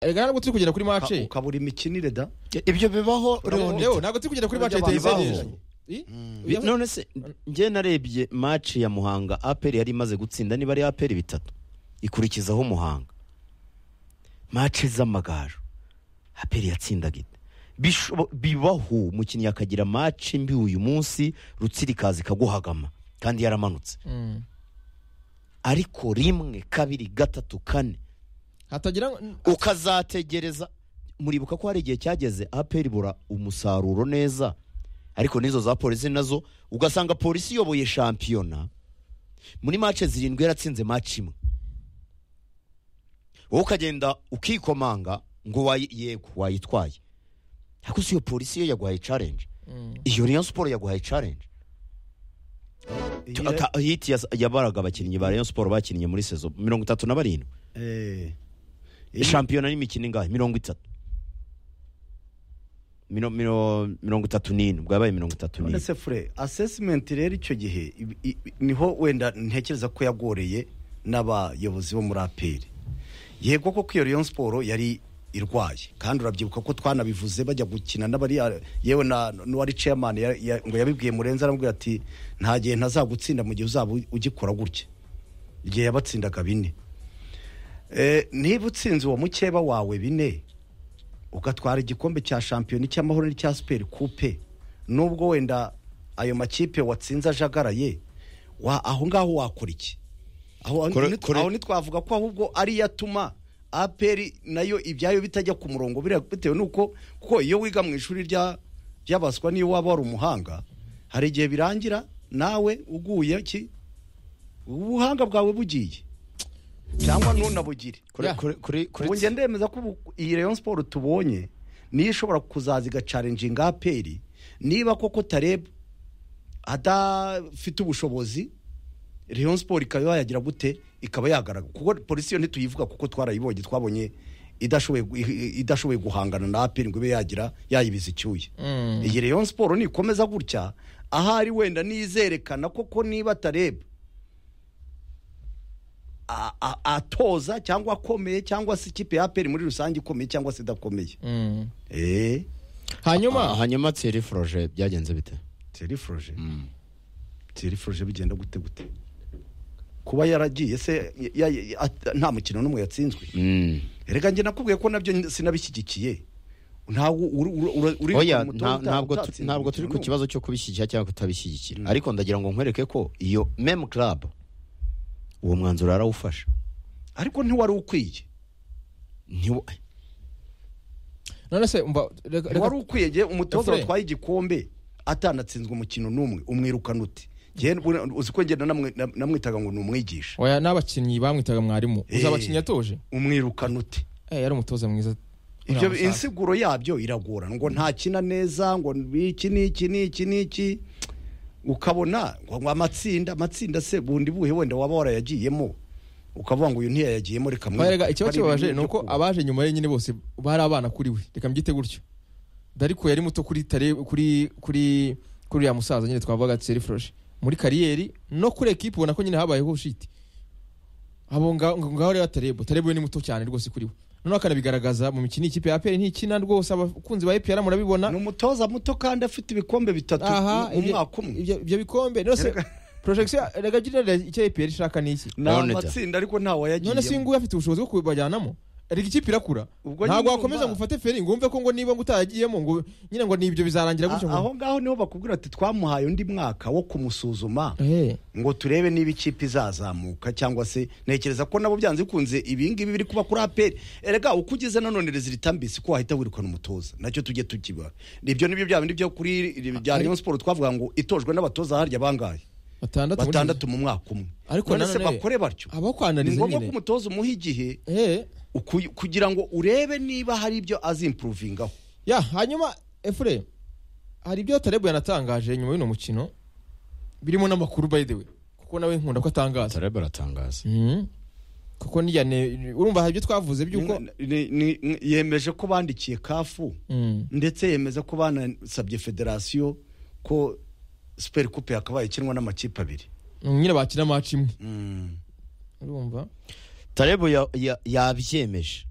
erega ntabwo turi kugenda kuri mace ukabura imikinire da ibyo bibaho rero ntabwo turi kugenda kuri mace Bibaho. itayize n'ejo I? Bi- Bibaho. none se njye narebye maci ya muhanga aperi yari imaze gutsinda niba ari aperi bitatu ikurikizaho muhanga maci z'amagaju aperi yatsindaga ite Bishobo- bibaho umukinnyi akagira maci mbi uyu munsi rutsirikazi ikaguhagama kandi yaramanutse Mm. ariko rimwe kabiri gatatu kane hatagira ukazategereza muribuka ko hari igihe cyageze aperi ibura umusaruro neza ariko n'izo za polisi nazo ugasanga polisi iyoboye shampiyona muri mace zirindwi yaratsinze maci imwe wowe ukagenda ukikomanga ngo wayi- yego wayitwaye ariko si iyo polisi yo yaguhaye carenje iyo Rayon siporo yaguhaye carenje Aka- hiti yas- yabaraga abakinnyi ba Rayon siporo bakinnye muri sezo mirongo itatu na barindwi shampiyona n'imikino ingahe mirongo itatu Miro- miro- mirongo itatu n'ine ubwo yabaye mirongo itatu n'ine ndetse fure asesimenti rero icyo gihe ibi- i- i- niho wenda ntekereza ko yagoreye n'abayobozi bo muri aperi yego koko iyo Rayon siporo yari irwaye kandi urabyibuka ko twanabivuze bajya gukina n'abari yewe na n'uwari ceyamani ngo yabibwiye murenze aramubwira ati nta gihe ntazagutsinda mu gihe uzaba u- ugikora gutya igihe yabatsindaga bine Eh, niba utsinze uwo mukeba wawe bine ugatwara igikombe cya shampiyona icy'amahoro n'icya superi kupe nubwo wenda ayo makipe watsinze ajagaraye wa- aho ngaho wakora iki aho aho Kore- ni- kore- aho ntitwavuga ko ahubwo ari yatuma aperi nayo ibyayo bitajya ku murongo biriya bitewe n'uko kuko iyo wiga mu ishuri rya ry'abaswa niyo waba wari umuhanga hari igihe birangira nawe uguye ki ubuhanga bwawe bugiye cyangwa ntunabugire Kuri- Ya. kuri- kuri- kuri- ubu njye ndemeza ko ubu- iyi Rayon Sport tubonye niyo ishobora kuzaza igacarenjinga aperi niba koko tareb adafite ubushobozi Rayon Sport ikaba yayagira gute ikaba yagaragara kuko polisi yo ntituyivuga kuko twarayibonye twabonye idashoboye gu- i- idashoboye guhangana na aperi ngo ibe yagira yayibiza icyuya Mm. iyi Rayon Sport nikomeza gutya ahari wenda nizerekana koko niba tareb a- a- atoza cyangwa akomeye cyangwa se ikipe ya aperi muri rusange ikomeye cyangwa se idakomeye Mm. eee Ah, hanyuma hanyuma tsiri foroje byagenze bite teriforoje teriforoje bigenda gute gute kuba yaragiye se ya- ya- ya- at- nta mukino n'umwe yatsinzwe Mm. reka njye nakubwiye ko nabyo sinabishyigikiye ntabwo uri- uri- uri- uri oya ku mutoza nta- uta- ntabwo tu- utatsinze ntabwo turi umukino ku n'umwe. kibazo cyo kubishyigikira cyangwa kutabishyigikira ariko ndagira ngo nkwereke ko iyo memu club uwo mwanzuro yarawufashe ariko ntiwari ukwiye Ntiwo- none se umva reka- reka- wari ukwiye njye umutoza Efure. watwaye igikombe atanatsinzwe umukino n'umwe umwirukana ute Njye buriya uzi ko ngenda namwe- nam- namwitaga ngo ni umwigisha oya n'abakinnyi bamwitaga mwarimu Eh. uzi abakinnyi yatoje umwirukana ute Eh, yari umutoza mwiza ibyo Uriya musaza. insiguro yabyo iragorana ngo ntakina neza ngo iki n'iki n'iki n'iki ukabona ngo ngo amatsinda amatsinda se bundi buhe wenda waba warayagiyemo ukavuga ngo uyu ntiyayagiyemo reka Oya, mwirukane. rega ikibazo Hari ibintu kibabaje ni byo uko kuba. abaje nyuma ye nyine bose bari abana kuri we reka mbyite gutyo dariko yari muto kuri tare kuri kuri kuri uriya musaza nyine twavuga tseri foroje muri kariyeri no kuri ekipe ubona ko nyine habayeho shiti abo nga- ngo ngaho rero tarebo tarebo ni muto cyane rwose kuri we noneho akanabigaragaza mu mikino ikipe ya aperi ntikina rwose abakunzi ba epr murabibona ni umutoza muto kandi afite ibikombe bitatu aha mu ibyo- mwaka umwe ibyo ibyo bikombe rwose Rega- porojegisiyo rega gira icyo epr ishaka ni iki ni Leonida. amatsinda ariko ntawayagiyemo none se nguyu afite ubushobozi bwo kubajyanamo reka ikipe irakura Ubwo ntabwo nyine wakomeza ngo urumva. ufate feri ngo wumve ko ngo niba ngo utayagiyemo ngo nyine ngo nibyo bizarangira gutyo A- aho ngaho niho bakubwira ati twamuhaye undi mwaka wo kumusuzuma ngo turebe niba ikipe izazamuka cyangwa se ntekereza ko nabo byanze bikunze ibingibi biri kuba kuri aperi erega uko ugeze nanone rezilita mbisi ko wahita wirukana umutoza nacyo tujye tukiba ibyo nibyo bya bindi byo kuri bya Rayon Sport twavuga ngo itojwe n'abatoza harya bangahe batandatu muri- batandatu mu mwaka umwe Ariko none se nanone bakore batyo abo ni kwanariza ngombwa nyine. ko umutoza umuha igihe Eh, uku- kugira ngo urebe niba hari ibyo azimpuruvingaho ya hanyuma efure hari ibyo tarebo yanatangaje nyuma y'uno mukino birimo n'amakuru by the way kuko nawe nkunda ko atangaza tarebe aratangaza Mhm. kuko n'iya ne- urumva hari ibyo twavuze by'uko Ni- ni- ni- ni- yemeje ko bandikiye kafu Mm. ndetse yemeza ko banasabye federasiyo ko superi kupe yakabaye ikinwa n'amakipe abiri nyine bakina maci imwe urumva tarebo ya- ya- yabyemeje